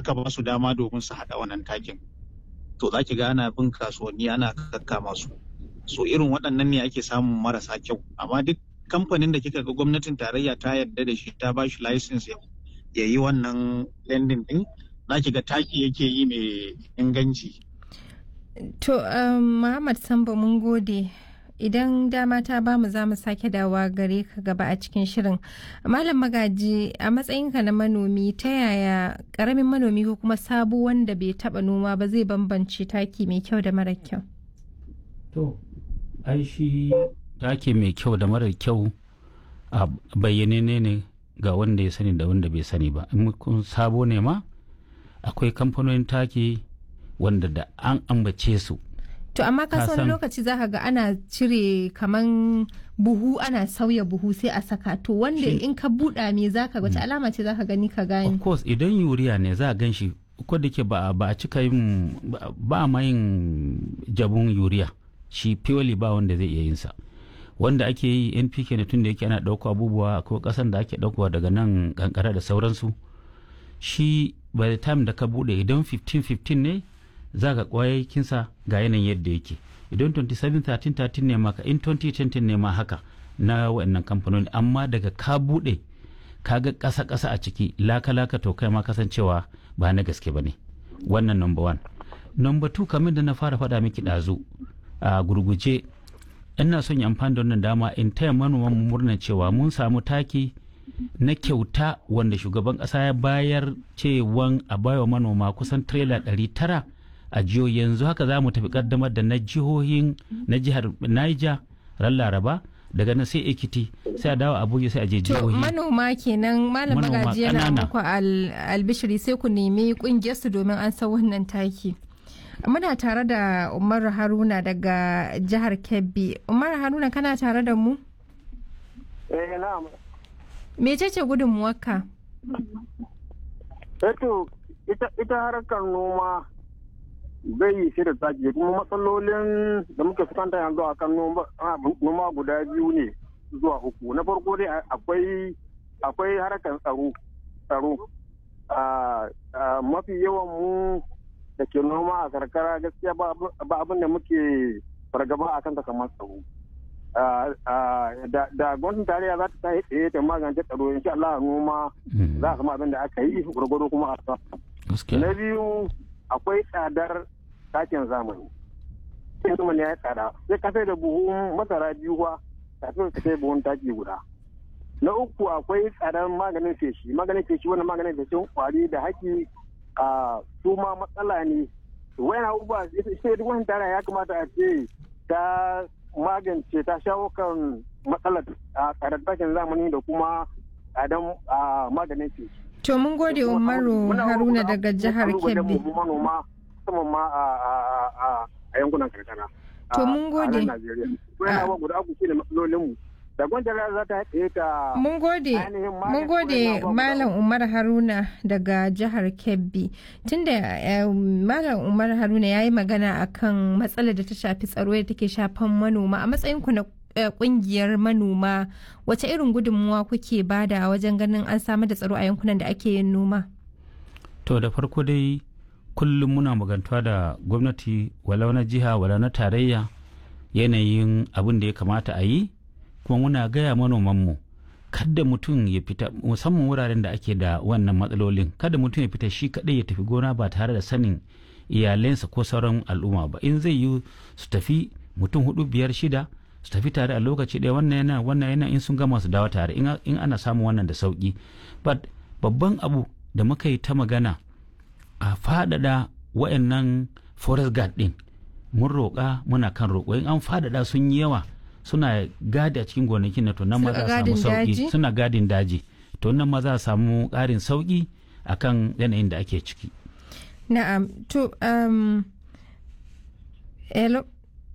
aka ba su dama domin su haɗa wannan takin to za ki ga ana bin kasuwanni ana kakkama su so irin waɗannan ne ake samun marasa kyau amma duk kamfanin da kika ga gwamnatin tarayya ta yarda da shi ta ba shi license ya yi wannan lending din za ki ga taki yake yi mai inganci To, um, Muhammad Sambo mun gode. Idan dama ta ba mu za mu sake dawa gare ka gaba a cikin shirin. Malam Magaji, a matsayinka na manomi, ta yaya ƙaramin manomi ko kuma sabo wanda bai taɓa noma ba zai bambance taki mai kyau da mara kyau? To, ai shi taki mai kyau da mara kyau a bayyane ne ga wanda ya sani da wanda bai sani ba. In kun sabo ne ma, akwai kamfanonin taki wanda da an ambace su To amma ka wani lokaci za ka ga ana cire kaman buhu ana sauya buhu sai a saka to wanda in ka buɗa me za ka wace alama ce za ka gani ka gani. Of course idan yuriya ne za a gan shi ko da ke ba a cika yin ba ma yin jabun yuriya shi purely ba wanda zai iya yin sa. Wanda ake yi NPK ne tun da yake ana ɗauko abubuwa ko ƙasan da ake ɗaukowa daga nan kankara da sauransu shi by the time da ka buɗe idan 15-15 ne za ka kinsa ga yanayin yadda yake idan 27-13-13 ne maka in 2020 ne ma haka na wannan kamfanoni amma daga ka buɗe ka ga ƙasa-ƙasa a ciki laka-laka to kai ma kasancewa ba na gaske ba ne wannan number one number two kamar da na fara faɗa miki ɗazu a gurguje ina son yi amfani da wannan dama in taya manoman murnar cewa mun samu taki na kyauta wanda shugaban ƙasa ya bayar cewan a bawa manoma kusan tirela ɗari tara a jihohi yanzu haka za mu tafi kaddamar da na jihohin na jihar Niger ran Laraba daga nan sai Ekiti sai a dawo Abuja sai a je jihohi. manoma kenan malam magaji yana muku albishiri sai ku nemi kungiyar su domin an san wannan taki. Muna tare da Umar Haruna daga jihar Kebbi. Umar Haruna kana tare da mu? Eh na'am. Mecece gudunmuwarka? Eto ita harkar noma zai yi shi da taki kuma matsalolin da muke fuskanta yanzu a kan noma guda biyu ne zuwa uku na farko dai akwai akwai harkar tsaro tsaro mafi yawan mu da ke noma a karkara gaskiya ba abin da muke fargaba a kan kamar tsaro da gwamnatin tarayya za ta tsaye ta magance tsaro insha Allah noma za a kama abin da aka yi gwargwado kuma a na biyu akwai tsadar takin zamani sai zamani ya yi tsada sai ka sai da buhun masara biyu ba kafin ka sai buhun taki guda na uku akwai tsadar maganin feshi maganin feshi wannan maganin feshin kwari da haki a su ma matsala ne wayan abubuwa sai duk wani tara ya kamata a ce ta magance ta shawo kan matsalar tsadar takin zamani da kuma tsadar maganin feshi To mun gode Umaru Haruna daga jihar Kebbi. manoma musamman ma a yankunan karkara. To mun gode. guda uku shi ne matsalolinmu. Da gwamnati za ta haɗe ta. Mun gode. Mun gode Malam Umar Haruna daga jihar Kebbi. Tunda Malam Umar Haruna ya yi magana akan matsalar da ta shafi tsaro da take shafan manoma a matsayin ku na kungiyar manoma wace irin gudunmuwa kuke bada wajen ganin an samar da tsaro a yankunan da ake yin noma to da farko dai kullum muna magantuwa da gwamnati walau na jiha walau na tarayya yanayin abin da ya kamata a yi kuma muna gaya manomanmu kada mutum ya fita musamman wuraren da ake da wannan matsalolin kada mutum ya fita shi kadai ya tafi gona ba tare da sanin iyalensa ko sauran al'umma ba in zai yi su tafi mutum hudu biyar shida su tafi tare a lokaci ɗaya wannan yana wannan yana in sun gama su dawo tare in ana samun wannan da sauki but babban abu da muka yi ta magana a faɗaɗa wa'annan forest guard ɗin mun roƙa muna kan roƙo in an faɗaɗa sun yi yawa suna gadi a cikin gonakin na to nan ma za a samu sauki suna gadin daji to nan ma za a samu ƙarin sauki akan yanayin da ake ciki na'am to um, hello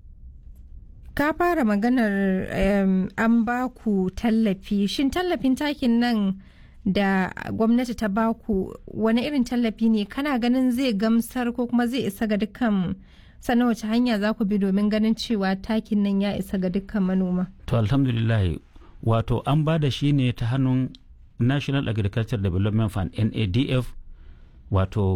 ka fara maganar um, an ba ku tallafi shin tallafin takin nan da gwamnati ta ba ku wani irin tallafi ne kana ganin zai gamsar ko kuma zai isa ga dukkan sannan wace hanya za ku bi domin ganin cewa takin nan ya isa ga dukkan manoma to alhamdulillah wato an ba da shi ne ta hannun national agriculture development fund nadf wato